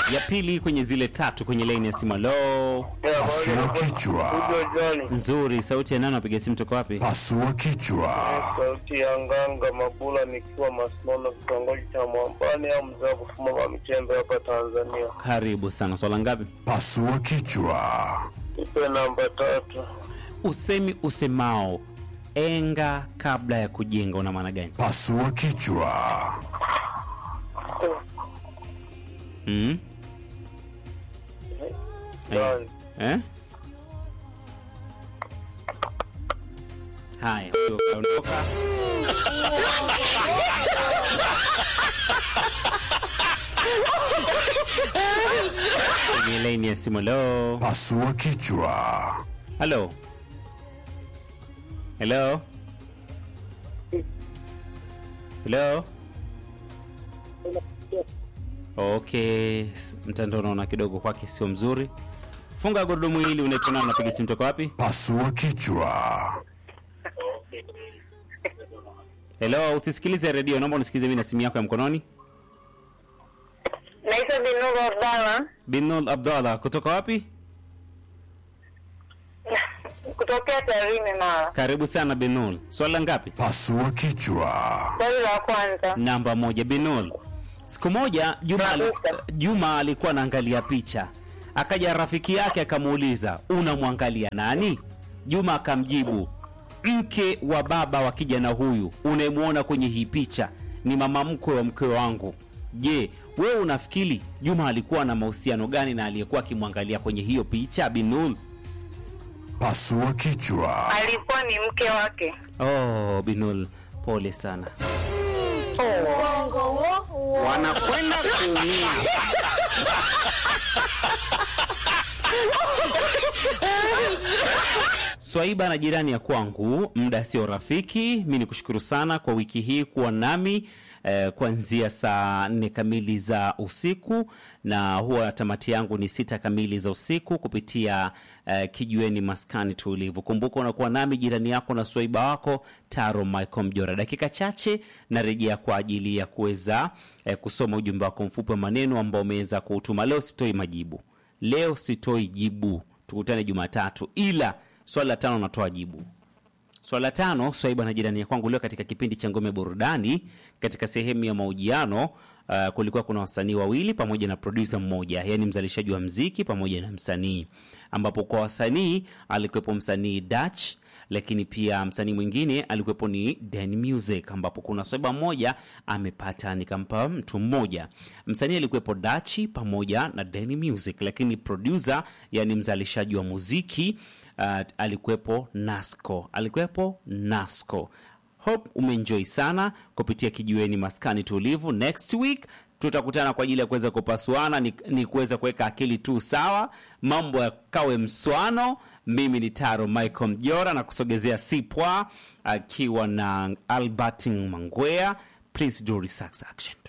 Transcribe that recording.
ya pili kwenye zile tatu kwenye laini ya simu. Lo, Pasua kichwa. nzuri. Sauti ya nani? Napiga simu toka wapi? Pasua kichwa. Sauti ya Nganga Mabula nikiwa Masnono, kitongoji cha Mwambani au mzee wa kufuma wa michembe hapa Tanzania. Karibu sana. Swala ngapi? Pasua kichwa. Ipe namba tatu. Usemi usemao enga kabla ya kujenga una maana gani? Pasua kichwa. Mm? Nani? Eh? Haya, huyo kaondoka. Kwenye laini ya simu. Lo, Pasua kichwa. halo, helo, helo. Okay, s- mtandao unaona kidogo kwake sio mzuri. Funga gurudumu hili. Unaitwa nani? Unapiga simu toka wapi? Pasua kichwa. Hello, usisikilize redio, naomba unisikilize mimi na simu yako ya mkononi. Naitwa Binuru Abdalla Binul Abdallah kutoka wapi? kutokea Tarime Mara. Karibu sana Binul. Swala ngapi? Pasua kichwa. Swali la kwanza, Namba moja. Binul, siku moja Juma, ali- Kabisa. Juma alikuwa anaangalia picha, akaja rafiki yake akamuuliza unamwangalia nani? Juma akamjibu mke wa baba wa kijana huyu unayemwona kwenye hii picha ni mama mkwe wa mkwe wangu. Je, wewe unafikiri Juma alikuwa na mahusiano gani na aliyekuwa akimwangalia kwenye hiyo picha? Binul. Pasua kichwa. alikuwa ni mke wake. Oh, Binul, pole sana. wanakwenda kuumia. Swaiba na jirani ya kwangu, muda sio rafiki. Mi ni kushukuru sana kwa wiki hii kuwa nami eh, kuanzia saa nne kamili za usiku na huwa tamati yangu ni sita kamili za usiku kupitia eh, kijiweni maskani tulivu. Kumbuka unakuwa nami jirani yako na swaiba wako Taro Michael Mjora. Dakika chache narejea kwa ajili ya kuweza eh, kusoma ujumbe wako mfupi wa maneno ambao umeweza kuutuma. Leo sitoi majibu, leo sitoi jibu, tukutane Jumatatu, ila swali la tano natoa jibu. Swala la tano, Swaiba na jirani ya kwangu, leo katika kipindi cha Ngome Burudani, katika sehemu ya mahojiano uh, kulikuwa kuna wasanii wawili pamoja na produsa mmoja, yaani mzalishaji wa mziki pamoja na msanii, ambapo kwa wasanii alikuwepo msanii Dutch, lakini pia msanii mwingine alikuwepo ni Dan Music, ambapo kuna Swaiba mmoja amepata nikampa mtu mmoja. Msanii alikuwepo Dachi pamoja na Dan Music, lakini producer, yani mzalishaji wa muziki uh, alikuwepo Nasco, alikuwepo Nasco. Hope umeenjoy sana kupitia kijiweni maskani tulivu. Next week tutakutana kwa ajili ya kuweza kupasuana, ni, ni kuweza kuweka akili tu sawa, mambo yakawe mswano. Mimi ni Taro Michael Mjora na kusogezea Sipwa akiwa na Albert Mangwea. Please do research action.